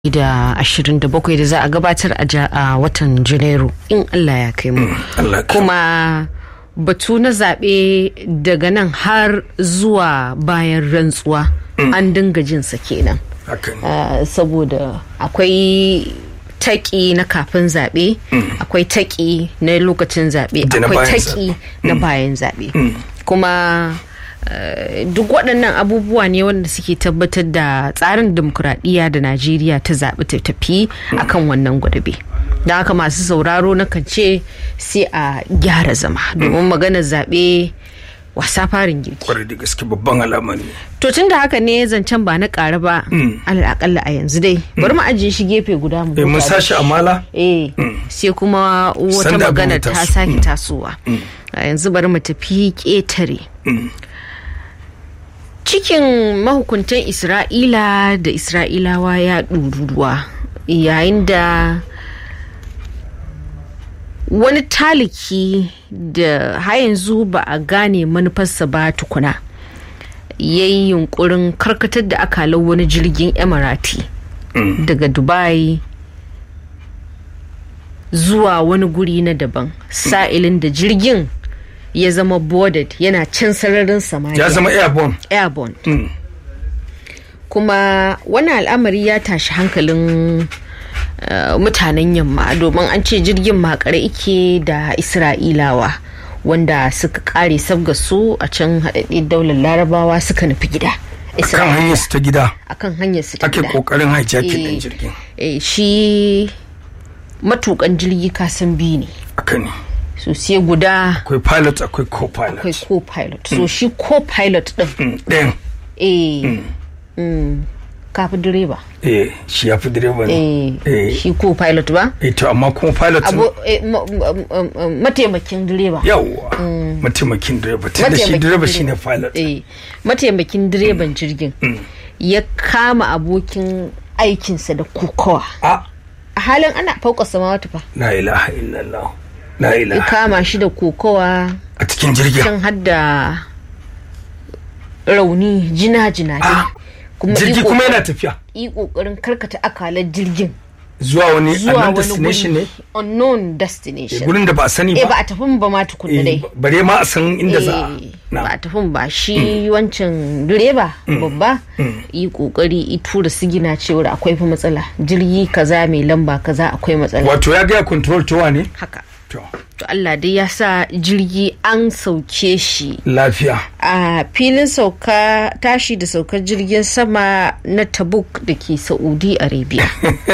da 27 da za a gabatar a watan janairu in allah ya kai mu kuma batu na zaɓe daga nan har zuwa bayan rantsuwa an dinga jinsa kenan saboda akwai taƙi na kafin zaɓe akwai taƙi na lokacin zaɓe akwai taƙi na bayan zaɓe kuma Uh, duk waɗannan abubuwa ne wanda suke tabbatar da tsarin demokuraɗiyya da najeriya ta zaɓi ta tafi akan wannan gwadabe da haka masu sauraro na kan ce sai a gyara zama domin maganar zaɓe wasa farin girki kwarai da gaske babban alama ne to tun da haka ne zancen ba na ƙara ba alal akalla a yanzu dai bari mu ajiye shi gefe guda mu mun sashi amala eh sai kuma wata magana ta sake tasowa a yanzu bari mu tafi ƙetare cikin mahukuntan isra'ila da isra'ilawa ya ɗururuwa yayin da wani taliki da har yanzu ba a gane manufarsa ba tukuna ya yi yunkurin karkatar da akalar wani jirgin emirati daga dubai zuwa wani guri na daban sa'ilin da jirgin ya zama boarded yana can sararin samaniya ya zama airborne airborne mm. kuma wani al'amari ya tashi hankalin uh, mutanen yamma domin an ce jirgin makare ike da isra'ilawa wanda suka kare sabga su a can haɗaɗɗen daular larabawa suka nufi gida akan hanyar su ta gida akan hanyar su ta ake gida kokarin hijacking din jirgin e, shi matukan jirgi kasan biyu ne aka ne so sai guda akwai pilot akwai co-pilot akwai co-pilot so shi co-pilot din ɗayan eh kafi direba eh shi ya fi direba ne eh shi co-pilot ba eh to amma kuma pilot abu eh, ma- ma- ma- ma- mataimakin direba yawwa mataimakin direba tunda shi Mataimakin direba direba. shine pilot eh mataimakin direban jirgin ya kama abokin aikinsa da kokowa a a halin ana fauka samawata fa la ilaha illallah la ya ilaha kama shi da kokowa a cikin jirgin can hadda rauni jina-jina dai Ah, kuma jirgi yi kuma ƙoƙarin- yana tafiya yi kokarin karkata akalar jirgin zuwa wani zuwa annan wani destination ne guri unknown Eh, destination gurin da ba a sani eh ba ba a tafin ba ma tukunna dai Eh, bare ma a san inda za a Eh, na ba a tafin ba shi wancan direba babba yi kokari i tura sigina cewar akwai fa matsala jirgi kaza mai lamba kaza akwai matsala wato ya gaya control towa ne haka to to Allah dai ya sa jirgi an sauke shi lafiya a filin sauka tashi da saukar jirgin sama na tabuk da ke saudi arabia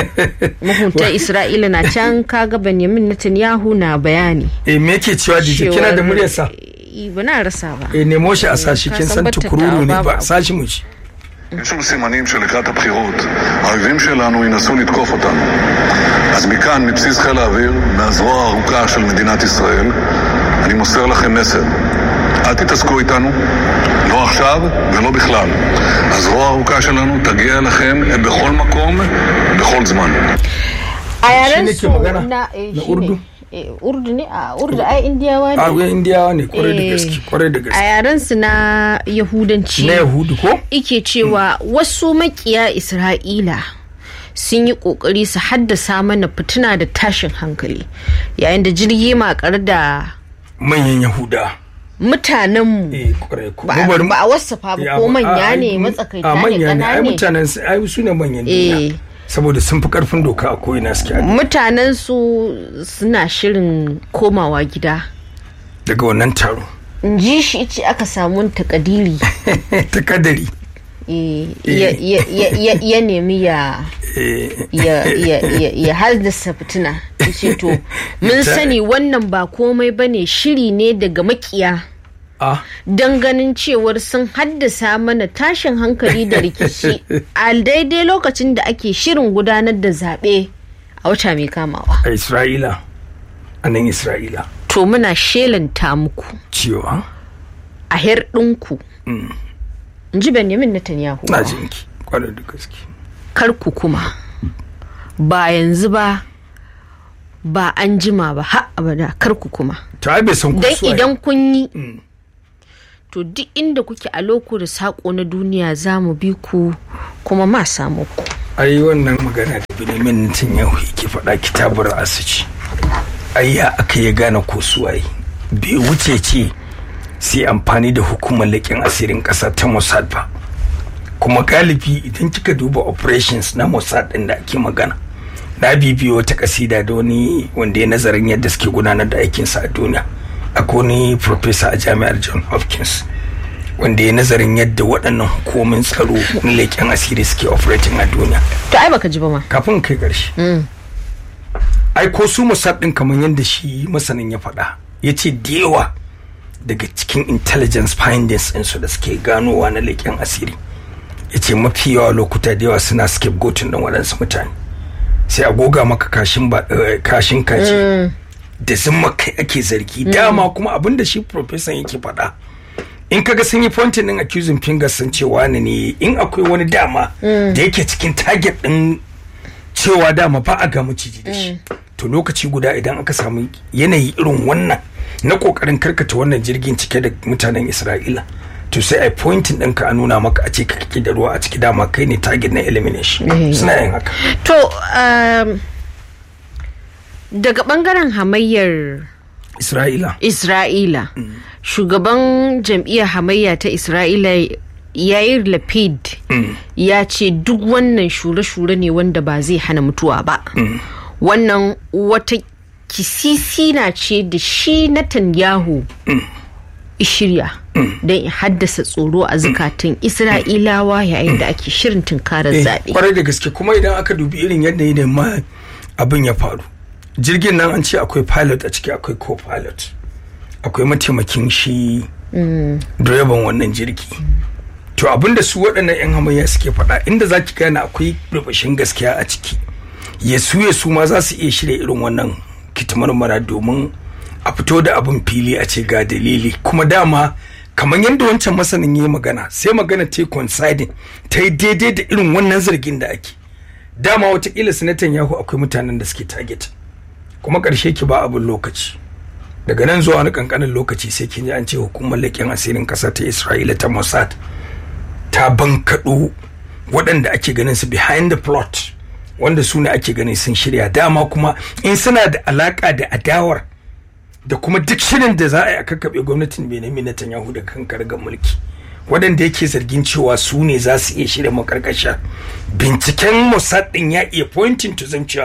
mahutan isra'ila na can kaga benjamin netanyahu na bayani eh me yake cewa dije kina da cewar- muryarsa Eh, ba na rasa ba eh nemo shi a sashi ka kin san san bata tukururu ne tawa ba ba. sashi mu ci יש לנו סימנים שלקראת הבחירות האויבים שלנו ינסו לתקוף אותנו. אז מכאן, מבסיס חיל האוויר, מהזרוע הארוכה של מדינת ישראל, אני מוסר לכם מסר. אל תתעסקו איתנו, לא עכשיו ולא בכלל. הזרוע הארוכה שלנו תגיע אליכם בכל מקום, בכל זמן. a yaren ne ke su magana? na eh, Na shi Urdu? ne. Eh, urdu ne a urdu ai indiyawa a ne ga indiyawa ne kwarai da Eh, gaske kwarai da a gaske yaren su na yahudanci na yahudu ko ike cewa wasu makiya isra'ila sun yi kokari su haddasa mana fituna da tashin hankali yayin da jirgi makar da manyan yahuda mutanenmu eh kwarai ko ba Mu bari mu- ba a wasafa Eh, ba ko a- manya a- ne ai, matsakaita a ne manya ne ai ƙanane mutanen su- ai su ne manyan Eh. duniya saboda sun fi karfin doka a ko'ina suke a mutanen su suna shirin komawa gida daga wannan taro in ji shi ce aka samu takadiri ta kadari eh, ya- ya- ya- ya- ya nemi ya ya ya ya ya haddasa fitina ce to mun Ta- sani wannan ba komai bane shiri ne daga makiya a don ganin cewar sun haddasa mana tashin hankali da rikici a daidai lokacin da ake shirin gudanar da zaɓe a wata mai kamawa a isra'ila a nan isra'ila to muna shelanta muku cewa a ɗinku in ji benjamin netanyahu na jinki kwarai da gaske kar ku kuma ba yanzu ba ba an jima ba har abada kar ku kuma to ai bai san ko dan suwaye. idan kun yi to duk inda kuke a loko da saƙo na duniya za mu bi ku kuma ma samu ku ai wannan magana da Benjamin Netanyahu yake faɗa kitabar asuci ai ya aka ya gane ko suwaye bai wuce ce sai amfani da hukumar leƙen asirin ƙasa ta Mossad ba kuma galibi idan kika duba operations na Mossad ɗin da ake magana na bibiyo wata kasida da wani wanda ya nazarin yadda suke gudanar da aikinsa a duniya akwai wani professor a jami'ar John Hopkins wanda ya nazarin yadda waɗannan hukumomin tsaro na leƙen asiri suke operating a duniya to ai baka ji ba ma kafin kai ƙarshe ai ko su Mossad ɗin kamar yadda shi masanin ya faɗa ya ce da yawa daga cikin intelligence findings ɗinsu da suke ganowa na leƙen asiri ya ce mafi yawa lokuta da yawa suna scapegoating ɗin waɗansu mutane sai a goga maka kashin ba kashin kaji da zama kai ake zargi dama kuma abin da shi professor yake faɗa in kaga sun yi pointing din accusing fingers sun ce wani ne in akwai wani dama da yake cikin target din cewa dama ba a ga maciji da shi to lokaci guda idan aka samu yanayi irin wannan na kokarin karkata wannan jirgin cike da mutanen isra'ila to sai ai pointing ɗinka a nuna maka a ce ka kake da ruwa a ciki dama kai ne target na elimination suna yin haka to um, daga bangaren hamayyar isra'ila isra'ila shugaban jam'iyyar hamayya ta isra'ila yair lapid ya ce duk wannan shure-shure ne wanda ba zai hana mutuwa ba wannan wata kisisina ce da shi Netanyahu shirya don in haddasa tsoro a zukatan isra'ilawa yayin da ake shirin tunkarar zaɓe. kwarai da gaske kuma idan aka dubi irin yadda ne ma abin ya faru jirgin nan an ce akwai pilot a ciki akwai co-pilot akwai mataimakin shi direban wannan jirgi to abin da su waɗannan 'yan hamayya suke faɗa inda za ki gane akwai rubashin gaskiya a ciki yasu yasu ma za su iya shirya irin wannan kitimarmara domin a fito da abin fili a ce ga dalili kuma dama kamar yadda wancan masanin ya magana sai magana ta yi coinciding ta yi daidai da irin wannan zargin da ake dama watakila sanatan yahu akwai mutanen da suke target kuma ƙarshe ki ba abin lokaci daga nan zuwa wani kankanin lokaci sai kin ji an ce hukumar leƙen asirin ƙasa ta isra'ila ta mossad ta bankaɗo waɗanda ake ganin su behind the plot wanda su ne ake ganin sun shirya dama kuma in suna da alaƙa da adawar da kuma duk shirin da za a yi a kakkaɓe gwamnatin benjamin netanyahu da kan kargar mulki waɗanda yake zargin cewa su ne za su iya shirya makarkasha binciken mossad ɗin ya iya pointing to them cewa